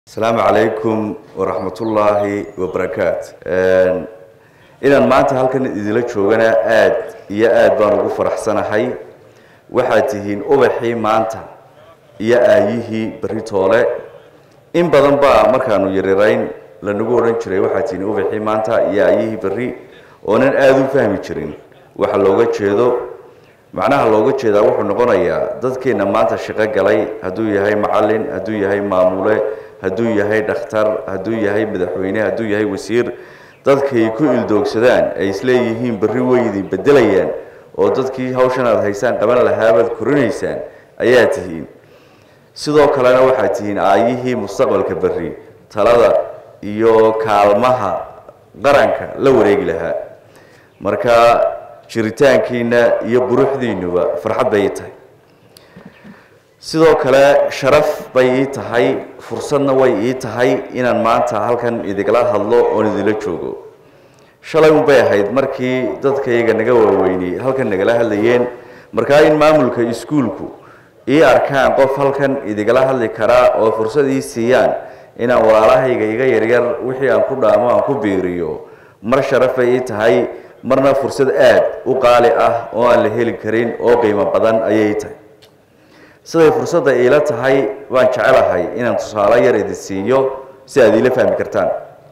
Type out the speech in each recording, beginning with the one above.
asalaamu calaykum waraxmatullaahi wabarakaatu inaan maanta halkan idinla joogana aad iyo aad baan ugu faraxsanahay waxaad tihiin ubaxii maanta iyo aayihii berri toole in badan baa markaanu yarirayn lanagu odhan jiray waxaad tihiin ubaxii maanta iyo aayihii berri oonan aada u fahmi jirin waxa looga jeedo macnaha looga jeedaa wuxuu noqonayaa dadkeenna maanta shaqo galay hadduu yahay macallin hadduu yahay maamule hadduu yahay dhakhtar hadduu yahay madaxweyne hadduu yahay wasiir dadkay ku ildoogsadaan ay isleeyihiin berri way idin bedelayaan oo dadkii hawshan aad haysaan qaban lahaabaad korinaysaan ayaa tihiin sidoo kalena waxaad tihiin aayihii mustaqbalka berri talada iyo kaalmaha qaranka la wareegi lahaa marka jiritaankiina iyo buruxdiinuba farxad bay ii tahay sidoo kale sharaf bay ii tahay fursadna way ii tahay inaan maanta halkan idigala hadlo oon idinla joogo shalay unbay ahayd markii dadkayga naga waaweynay halkan nagala hadlayeen markaa in maamulka iskuulku ii arkaan qof halkan idigala hadli karaa oo fursad ii siiyaan inaan walaalahayga iga yaryar wixii aan ku dhaamo aan ku biiriyo mar sharaf bay ii tahay marna fursad aad u qaali ah oo aan la heli karin oo qiimo badan ayay ii tahay siday fursadda iila tahay waan jecelahay inaan tusaale yar idin siiyo si aad iila fahmi kartaan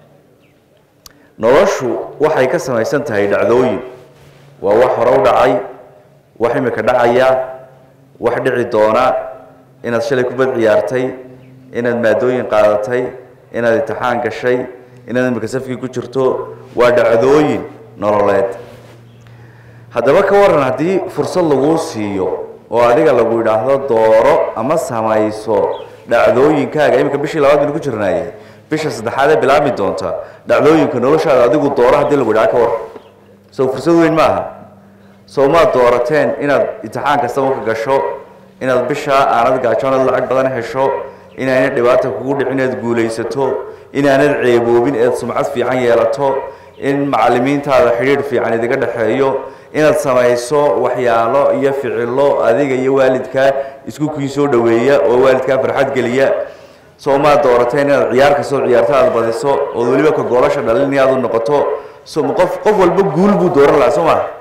noloshu waxay ka samaysan tahay dhacdooyin waa wax hore u dhacay wax imika dhacaya wax dhici doona inaad shalay kubad ciyaartay inaad maadooyin qaadatay inaad imtixaan gashay inaad imika safkii ku jirto waa dhacdooyin nololeed haddaba ka waran haddii fursad laguu siiyo oo adiga lagu yidhaahdo dooro ama samayso dhacdooyinkaaga iminka bishii labaad baynu ku jirnaaye bisha saddexaad ee bilaabmi doonta dhacdooyinka noloshaada adigu dooro haddii lagu yidhaha ka war sow fursad weyn ma aha sow maad doorateen inaad imtixaan kastaba ka gasho inaad bishaa aanad gaajoonad lacag badan hesho inaanad dhibaata kugu dhicin inaad guulaysato inaanad ceeboobin eed sumcad fiican yeelato in macalimiintaada xidhiidh fiican idiga dhexeeyo inaad samayso waxyaalo iyo ficilo adiga iyo waalidkaa isku kii soo dhaweeya oo waalidkaa farxad geliya soo maad doorateen inaad ciyaar kastoo ciyaarto aada badiso ood weliba ka goolasha dhalin aad u noqoto so qof qof walba guul buu dooran lahaa soo maha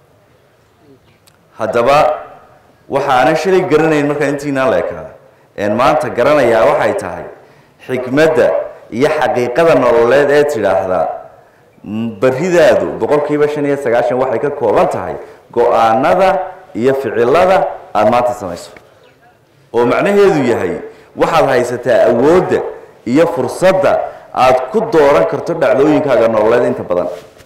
haddaba waxaanan shalay garanayn markaan intiinaan leekaa een maanta garanayaa waxay tahay xikmadda iyo xaqiiqada nololeed ee tidhaahdaa beridaadu boqolkiiba shan iyo sagaashan waxay ka kooban tahay go-aanada iyo ficilada aada maanta samayso oo macnaheedu yahay waxaad haysataa awoodda iyo fursadda aada ku dooran karto dhacdooyinkaaga nololeed inta badan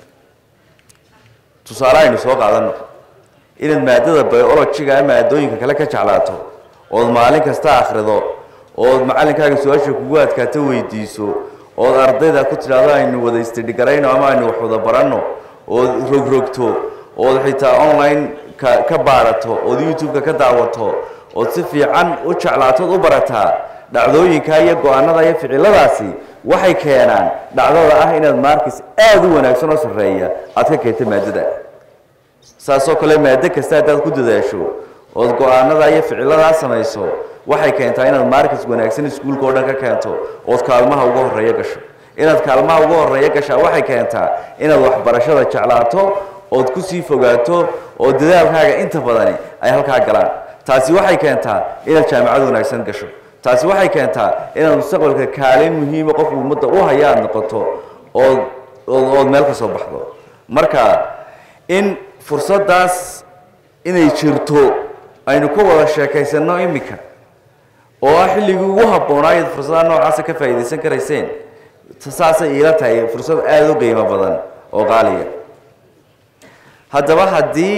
tusaale aynu soo qaadano inaad maadada biologiga maadooyinka kale ka jeclaato ood maalin kasta akhrido ood macalinkaaga su-aasha kugu adkaato weydiiso ood ardayda ku tidhaahdo aynu wada istidhigarayno ama aynu wax wada baranno ood rogrogto ood xitaa online ka ka baarato ood youtube-ka ka daawato ood si fiican u jeclaatood u barataa dhacdooyinka iyo go-aanada iyo ficiladaasi waxay keenaan dhacdada ah inaad markis aada u wanaagsan oo sarreeya aad ka keento maadada saasoo kale maado kasta haddaad ku dadaasho ood go-aanada iyo ficiladaa samayso waxay keentaa inaad markis wanaagsan iskuulka oo dhan ka keento ood kaalmaha uga horeeyo gasho inaad kaalmaha uga horeeyo gashaa waxay keentaa inaad waxbarashada jeclaato ood kusii fogaato oo dadaalkaaga inta badani ay halkaa galaan taasi waxay keentaa inaad jaamacad wanaagsan gasho taasi waxay keentaa inaad mustaqbalka kaalin muhiima qofku ummadda u haya aada noqoto ood ood meel ka soo baxdo marka in fursaddaas inay jirto aynu ku wada sheekaysanno iminka oo ah xilligii ugu habboonaa iyad fursadaha noocaasa ka faa'iidaysan karayseen saasay iila tahay fursad aada u qiimo badan oo qaaliya haddaba haddii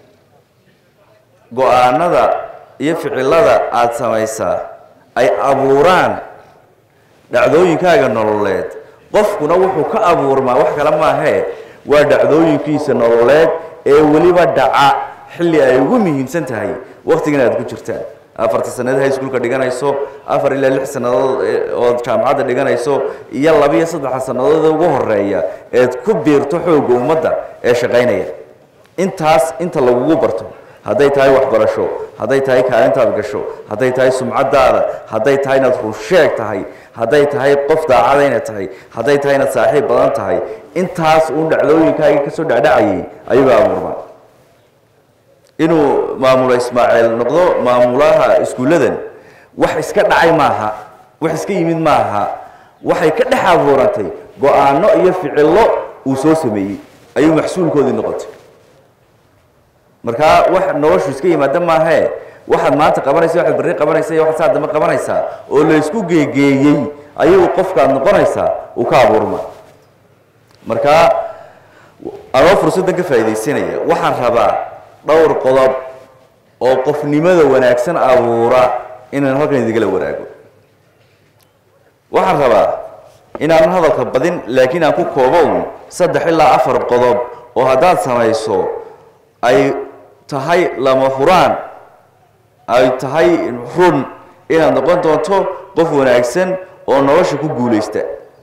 go-aanada iyo ficilada aada samaysaa ay abuuraan dhacdooyinkaaga nololeed qofkuna wuxuu ka abuurmaa wax kale maahee waa dhacdooyinkiisa nololeed ee weliba dhaca xilli ay ugu muhiimsan tahay wakhtigan aad ku jirtaan afarta sanadood high schoolka dhiganayso afar ilaa lix sannadood ood jaamacadda dhiganayso iyo labiyo saddexa sannadood ugu horeeya eed ku biirto xoogga ummadda ee shaqaynaya intaas inta lagugu barto hadday tahay waxbarasho hadday tahay kaalintaad gasho hadday tahay sumcadaada hadday tahay inaad runsheeg tahay hadday tahay qof daacada inaad tahay hadday tahay inaad saaxiib badan tahay intaas uun dhacdooyinkaaga kasoo dhacdhacayay ayagoo abuurmaan inuu maamulo ismaaciil noqdo maamulaha iskuulladan wax iska dhacay maaha wax iska yimid maaha waxay ka dhex abuurantay go-aano iyo ficillo uu soo sameeyey ayuu maxsuulkoodii noqotay markaa wax noloshu iska yimaada maahae waxaad maanta qabanaysa waxaad berri qabanaysa iyo waxaad saa dambe qabanaysaa oo la isku geegeeyey ayuu qofkaad noqonaysaa uu ka abuurma markaa anoo fursaddan ka faa'iidaysanaya waxaan rabaa dhowr qodob oo qofnimada wanaagsan abuura inaan halkan idigala waraago waxaan rabaa inaanan hadalka badin laakiin aan ku koobo un saddex ilaa afar qodob oo haddaad samayso ay tahay lama huraan ay tahay run inaad noqon doonto qof wanaagsan oo nolosha ku guulaysta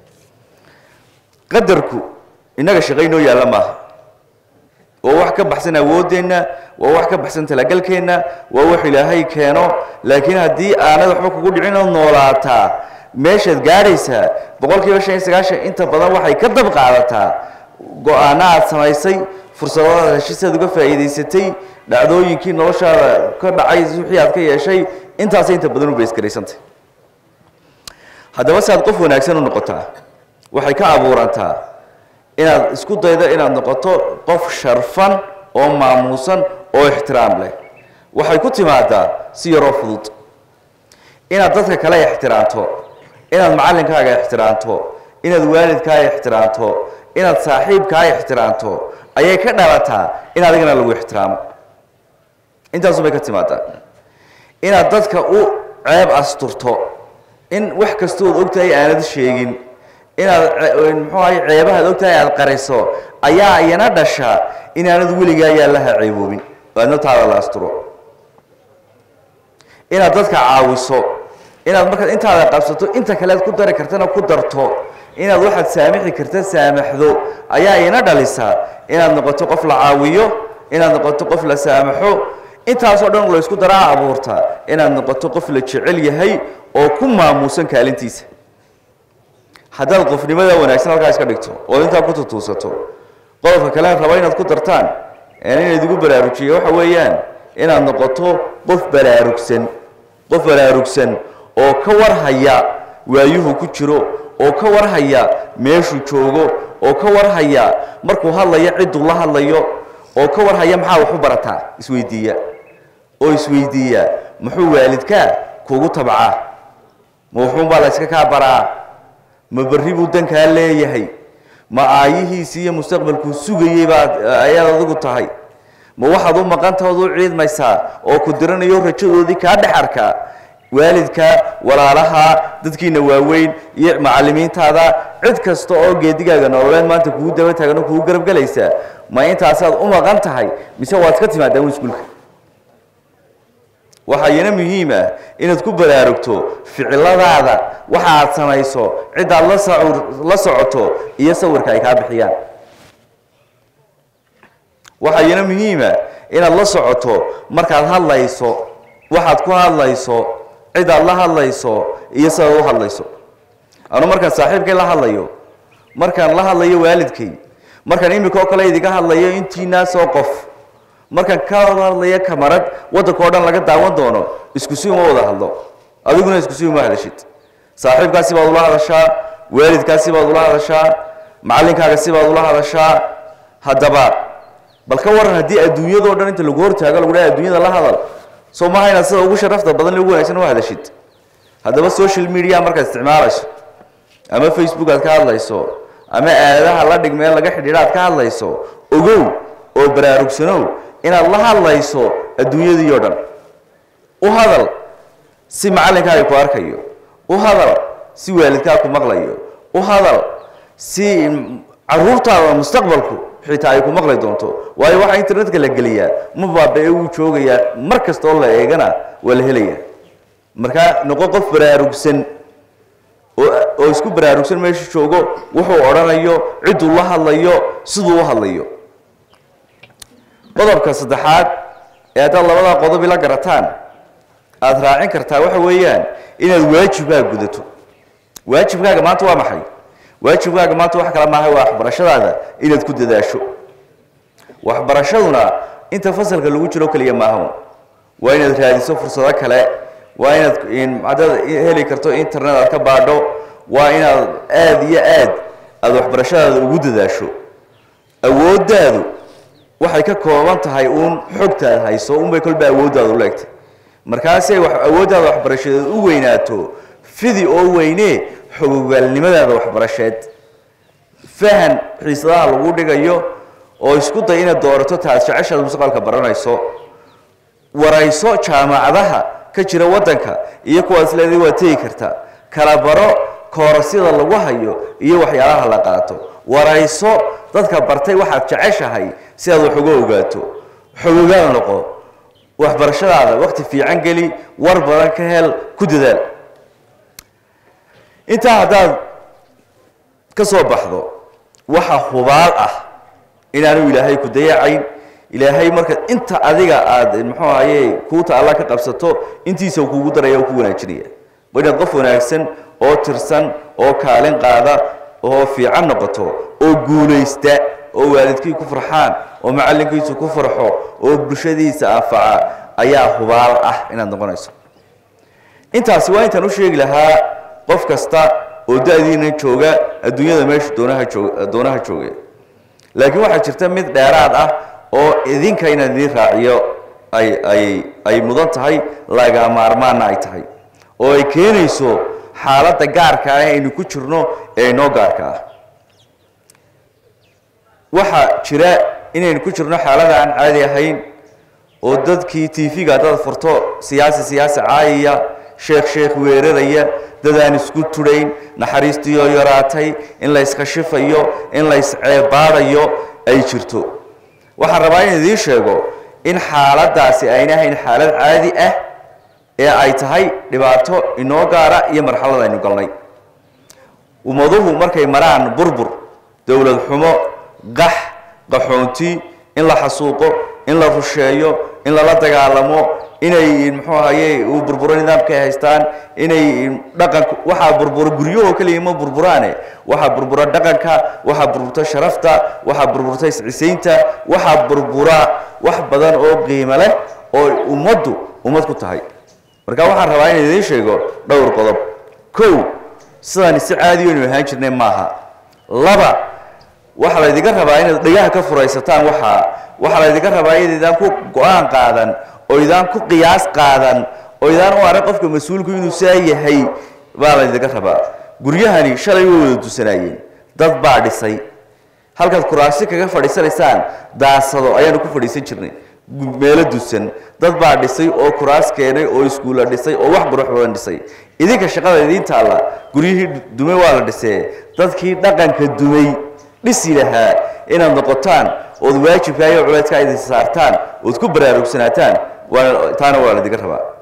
qadarku innaga shaqaynoo yaalla maaha waa wax ka baxsan awooddeenna waa wax ka baxsan talagalkeenna waa wax ilaahay keeno laakiin haddii aanad waxba kugu dhicin oo noolaataa meeshaad gaadhaysaa boqol kiiba shan iyo sagaashan inta badan waxay ka dab qaadataa go-aano aad samaysay fursadaad heshiisaad uga faa'iidaysatay dhacdooyinkii noloshaada ka dhacay wixii aad ka yeeshay intaasay inta badan u baysgaraysantay haddaba si aad qof wanaagsan u noqotaa waxay ka abuurantaa inaad isku daydo inaad noqoto qof sharfan oo maamuusan oo ixtiraam leh waxay ku timaadaa si yaroo fudud inaad dadka kale ixtiraamto inaad macallinkaaga ixtiraamto inaad waalidkaaga ixtiraamto inaad saaxiibkaaga ixtiraamto ayay ka dhalataa in adigana lagu ixtiraamo intaasubay ka timaadaa inaad dadka u ceeb asturto in wax kastood ogtahay aanad sheegin inaad muxuu ahay ceebahaad ogtahay aad qariso ayaa iyana dhasha inaanad weligaa yaallaha ceeboobin aadna taada la asturo inaad dadka caawiso inaad markaad intaada qabsato inta kalead ku dari kartana ku darto inaad waxaad saamixi karta saamaxdo ayaa ina dhalisa inaad noqoto qof la caawiyo inaad noqoto qof la saamaxo intaasoo dhan laysku daraa abuurta inaad noqoto qof la jecel yahay oo ku maamuusan kaalintiisa haddaad qofnimada wanaagsan halkaa iska dhigto ood intaa ku tutuusato qodobka kale raba inaad ku dartaan inayd igu baraarujiyo waxa weeyaan inaad noqoto qof baraarugsan qof baraarugsan oo ka warhaya waayuhu ku jiro oo ka warhaya meeshuu joogo oo ka warhaya markuu hadlayo cidduu la hadlayo oo ka warhaya maxaa wax u barataa isweydiiya oo isweydiiya muxuu waalidkaa kugu tabcaa ma wuxuunbaa la yska kaa baraa ma berri buu dankaa leeyahay ma aayihiisi iyo mustaqbalkuu sugayey baad ayaad adigu tahay ma waxaad u maqantahood u ciidmaysaa oo ku diranayo rajadoodii kaa dhex arkaa waalidka walaalaha dadkiina waaweyn iyo macalimiintaada cid kasta oo geedigaaga nololeed maanta kugu daba taagan oo kugu garabgelaysa ma intaasaad u maqan tahay mise waad ka timaadaa iskuulka waxaa iyana muhiim ah inaad ku baraarugto ficiladaada waxa aad samayso cidaad la sacur la socoto iyo sawirka ay kaa bixiyaan waxaa iyana muhiima inaad la socoto markaad hadlayso waxaad ku hadlayso cidaad la hadlayso iyo sidaad u hadlayso anu markaan saaxiibkay la hadlayo markaan la hadlayo waalidkay markaan imika oo kale idiga hadlayo intiinaasoo qof markaan ka hadlayo kamarad waddanka oo dhan laga daawan doono isku si uma wada hadlo adiguna isku si uma hadashid saaxiibkaasi baad ula hadashaa waalidkaasi baad ula hadashaa macallinkaaga si baad ula hadashaa haddaba bal ka waran haddii adduunyadao dhan inta lagu hortaago lagu dhaha adduunyada la hadal soo maaha inaad sida ugu sharafta badan ugu wanaagsan u hadashid haddaba social media markaad isticmaalayso ama facebook aad ka hadlayso ama aaladaha la dhigmee laga xidhiidha aad ka hadlayso ogow oo baraarugsanow inaad la hadlayso adduunyadii oo dhan u hadal si macallinkaaga ku arkayo u hadal si waalidkaa ku maqlayo u hadal si caruurtaada mustaqbalku xitaa ay ku maqli doonto waayo waxaa internetka la geliyaa ma baaba-e wuu joogayaa mar kasta oo la eegana waa la helayaa markaa noqo qof baraarugsan oo oo isku baraarugsan meeshu joogo wuxuu odhanayo cidduu la hadlayo siduu u hadlayo qodobka saddexaad ee haddaad labadaa qodob ila garataan aada raacin kartaa waxa weeyaan inaad waajibkaaga gudato waajibkaaga maanta waa maxay waajibkaaga maanta wax kale maaha waa waxbarashadaada inaad ku dadaasho waxbarashaduna inta fasalka lagu jiro keliya maaha waa inaad raadiso fursado kale waa inaad hadaad heli karto internet aad ka baadho waa inaad aada iyo aad aada waxbarashadaada ugu dadaasho awooddaadu waxay ka kooban tahay uun xogtaad hayso unbay kolba awooddaadu leegtay markaasay awooddaada waxbarashadeed u weynaato fidi oo weyne xogogaalnimadaada waxbarasheed fahan xiisadaha lagu dhigayo oo isku day inaad doorato taad jeceshaad mustaqbalka baranayso warayso jaamacadaha ka jira waddanka iyo kuwaas leeday waa tegi karta kala baro koorasyada lagu hayo iyo waxyaalaha la qaato warayso dadka bartay waxaad jeceshahay si aad wax uga ogaato xogogaal noqo waxbarashadaada waqti fiican geli war badan ka hel ku dadaal intaa haddaad ka soo baxdo waxa hubaal ah inaanu ilaahay ku dayacayn ilaahay marka inta adiga aada muxuu ahaye kuuta alla ka qabsato intiisa kuugu daraya oo ku wanaajinaya waa inaad qof wanaagsan oo tirsan oo kaalin qaada oo fiican noqoto oo guulaysta oo waalidkii ku farxaan oo macallinkiisu ku farxo oo bulshadiisa anfaca ayaa hubaal ah inaad noqonayso intaasi waa intaan u sheegi lahaa qof kasta oo da-diina jooga adduunyada meesha doonaha joog doonaha jooga laakiin waxaa jirta mid dheeraad ah oo idinka inaan idiin raaciyo ay ay ay mudan tahay laga maarmaana ay tahay oo ay keenayso xaaladda gaarka ah aynu ku jirno ee inoo gaarka ah waxaa jira inaynu ku jirno xaalada aan caadi ahayn oo dadkii tv-ga haddaad furto siyaasi siyaasi caayaya sheekh sheekh weeraraya dad aan isku tudhayn naxariistiioo yaraatay in la yskashifayo in la ysceebaadayo ay jirto waxaan rabaa in idiin sheego in xaaladaasi ayna ahayn xaalad caadi ah ee ay tahay dhibaato inoo gaara iyo marxalad aynu galnay ummaduhu markay maraan burbur dowlad xumo qax qaxoonti in la xasuuqo in la rusheeyo in lala dagaalamo inay muxuu ahaye uu burburo nidaamka ay haystaan inay dhaqanka waxaa burburo guryahoo keliya ma burburaane waxaa burbura dhaqanka waxaa burburta sharafta waxaa burburta iscisaynta waxaa burbura wax badan oo qiimo leh oo ummaddu ummad ku tahay marka waxaan rabaa in idiin sheego dhowr qodob kow sidaan si caadi aynu ahaan jirnay maaha laba waxaa laydinka rabaa inaad dhagaha ka furaysataan waxaa waxaa laydinka rabaa inaydaan ku go-aan qaadan oo idaan ku qiyaas qaadan oo idaan u arag qofka mas-uulku inuu saa yahay baa laydinka rabaa guryahani shalay way wada dusanaayeen dad baa dhisay halkaad kuraasi kaga fadhiisanaysaan daasado ayaanu ku fadhiisan jirnay meelo dusan dad baa dhisay oo kuraas keenay oo iskuulla dhisay oo wax qurux badan dhisay idinka shaqada idiin taalla guryihii dumay waa la dhisee dadkii dhaqanka dumay dhisi lahaa inaad noqotaan ood waajibka iyo culeydka idin saartaan ood ku baraarugsanaataan waana taana waa laydinka rabaa